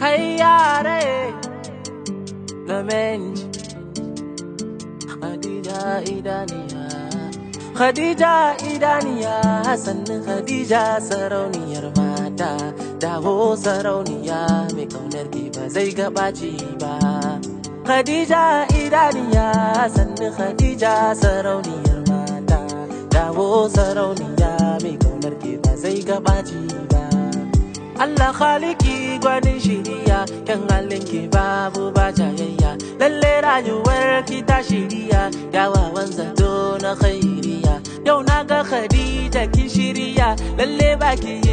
hayyare Gamenji Khadija idaniya Khadija idaniya sannin Khadija sarauniyar mata dawo sarauniya mai kaunar ki ba zai gabaci ba Khadija idaniya sannin Khadija sarauniyar mata dawo sarauniya mai kaunar ki ba zai gabaci ba Allah khaliki gwanin shiriya kan halin ki babu ba jayayya lalle rayuwar ki ta shiriya yawawan zato na khairiya yau na ga Khadija ki shiriya lalle baki